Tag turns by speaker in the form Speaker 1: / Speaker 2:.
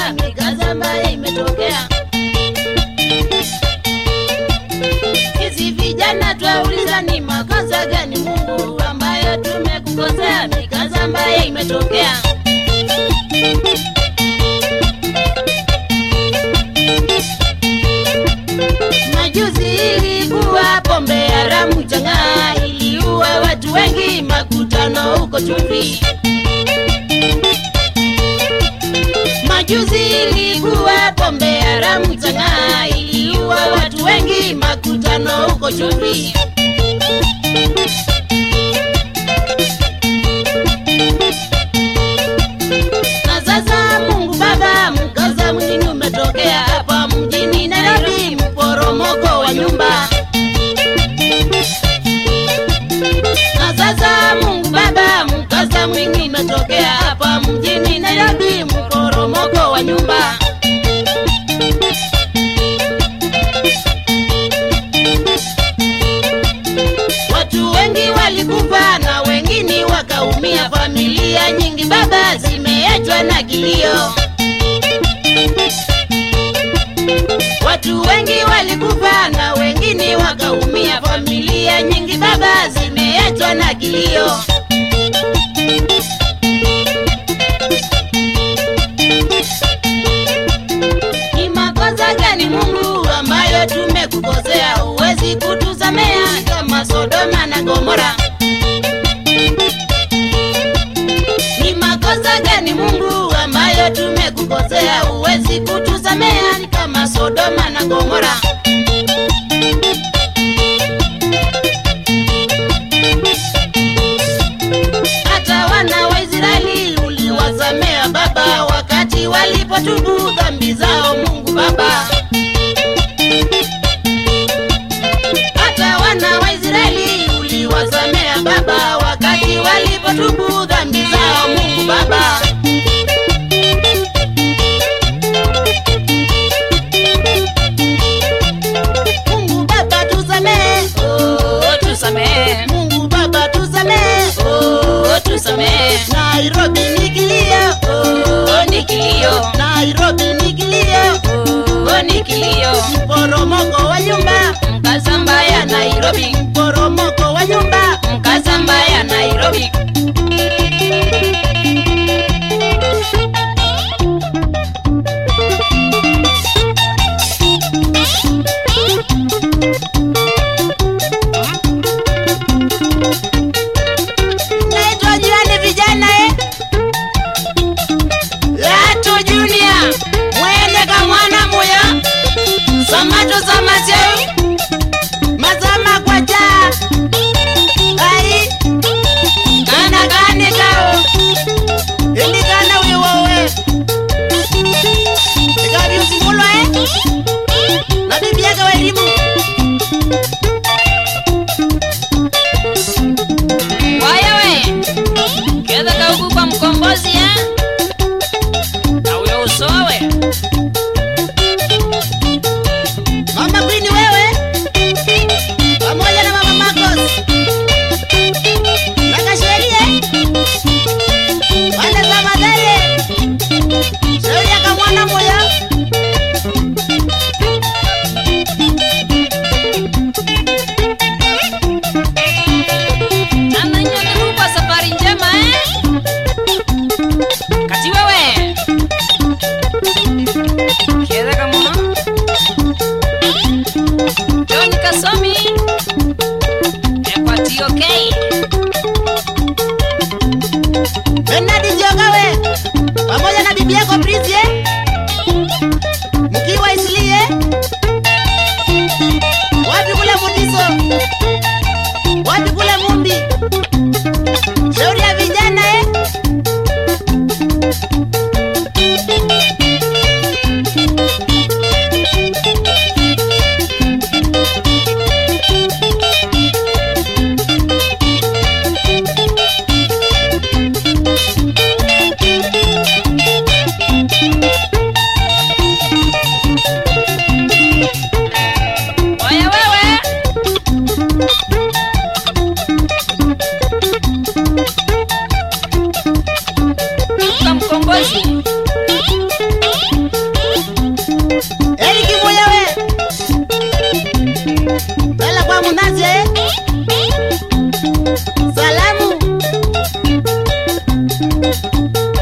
Speaker 1: kukosea, mikaza ambayo imetokea. Sisi vijana twauliza ni makosa gani Mungu ambayo tumekukosea, mikaza ambayo imetokea. Majuzi ilikuwa pombe haramu chang'aa, iliua watu wengi, makutano huko chumvi. Majuzi ilikuwa pombe haramu chang'aa, iliua watu wengi, makutano huko chumvi. Na sasa Mungu Baba, mkaza mwingine umetokea hapa mjini Nairobi, mporomoko wa nyumba. Na sasa Mungu Baba, mkaza mwingine umetokea hapa mjini Nairobi, mporomoko wa nyumba. Watu wengi walikufa na wengine wakaumia, familia nyingi baba zimeachwa na kilio. Watu wengi walikufa na wengine wakaumia, familia nyingi baba zimeachwa na kilio. Ni makosa gani Mungu ambayo tumekukosea, huwezi kutusamea kama Sodoma na Gomora? Ni makosa gani Mungu ambayo tumekukosea, huwezi kutusamea kama Sodoma na Gomora? Hata wana wa Israeli uliwasamea Baba, wakati walipotubu dhambi zao, Mungu Baba. Hata wana wa Israeli uliwasamea Baba, wakati walipotubu dhambi zao, Mungu Baba. Mungu Baba tusamehe, oh, tusamehe. Mungu Baba tusamehe, oh, tusamehe. Nairobi ni kilio, oh, ni kilio. Nairobi ni kilio, oh, ni kilio. Mporomoko wa nyumba, mkasa mbaya Nairobi. Mporomoko wa nyumba, mkasa mbaya Nairobi. Naitwa jirani vijana eh? Lato Junior mwende kamwana moya samato samaseu mazama kwacha ai kana kane kao elikana wiwowe ikaviusimulwa eh? na bibi yake wa elimu
Speaker 2: wayewe ketha kauku kwa mkombozi ya na uyo usowe
Speaker 1: Mama Queen wewe pamoja na Mama Marcos na Kasherie wale za Madare shauri akamwana moya
Speaker 2: ananyonirukwa safari njema eh? kati wewe ketha kamuno joni kasomi epati okay
Speaker 1: Bernard Njogawe pamoja na bibi yako Prince eh? mkiwa Islie wapi kule Mutiso wapi kule Mumbi shauri ya vijana eh?
Speaker 2: waya wewe Luka mkombozi
Speaker 1: wa Munazi eh? Salamu